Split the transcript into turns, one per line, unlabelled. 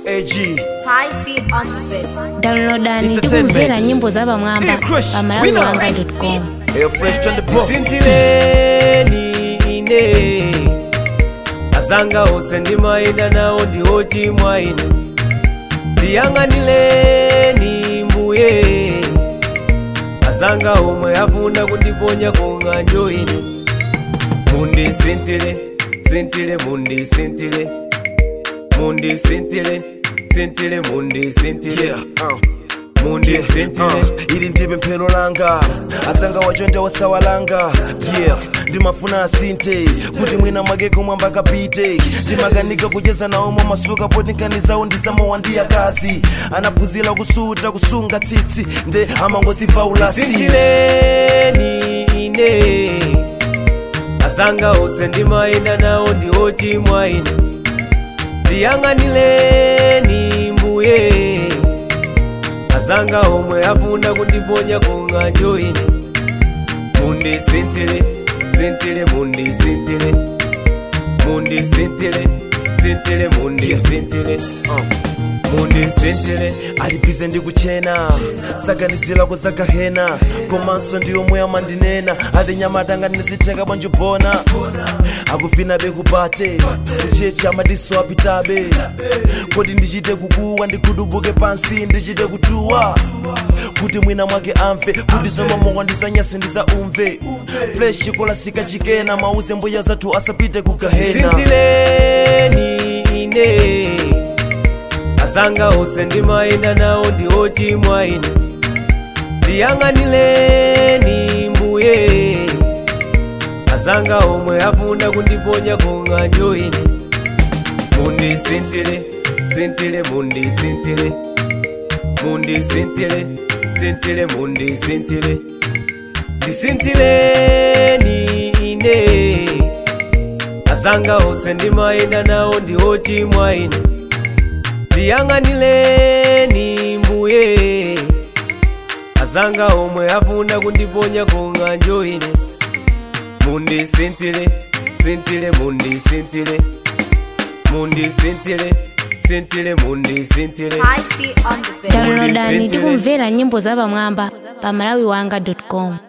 AG
Thai feet on the bed.
downloadani
Entertainment.
tikumvera nyimbo zapamwamba
Hey, Crush,
pamalawi
winner.
wanga com
Air fresh on the book
sintileni ine azanga ose ndimayenda nawo ndiwo chimwaine ndiyang'anileni mbuye azanga omwe afuna kundiponya kung'anjo ine mundisintile sintile mundisintile mundisintile sintile mundisintile
Yeah, uh.
mundisintile
Uh, ili ndibe mphero langa asanga wajonde wasawalanga yeah ndimafuna asinte kuti mwina mwake kumwamba kapite ndimakanika kucheza naomwe masuka potinkanizawo ndisamowandiya kasi anaphunzira kusuta kusunga tsitsi nde amangosifaulasi
sintileni ine azanga ose ndimayenda nawo ndiwo chimwaine ndiyang'anileni mbuye azanga omwe afuna kundiponya kung'anjo ine mundisintile sintile mundisintile mundisintile sintile mundisintile uh. mundisintile
alibize ndi kuchena saganizira kuzagahena komanso ndi omwe amandinena ati nyamatanga ndizitheka bwanjibona akufina bekupate kuchecha madiso apitabe kodi ndichite kukuwa ndikudubuke pansi ndichite kutuwa kuti mwina mwake amve kuti zomwe ndizanyasi ndizaumve fresh kolasika chikena mauze mbuya zathu asapite kugahena
sintileni ine azanga ose ndimayenda nawo ndiwo chimwaine ndiyang'anileni mbuye azanga omwe afuna kundiponya kung'anjo ine mundisintile sintile mundisintile mundisintile sintile mundisintile ndisintileni ine azanga ose ndimayenda nawo ndiwo chimwaine ndiyang'anileni mbuye azanga omwe afuna kundiponya kung'anjo ine mundisintile sintile mundisintile mundisintile sintile mundisintile
Thai feet on the bed.
downloadani
Mundisintile.
tikumvera nyimbo zapamwamba pamalawi wanga com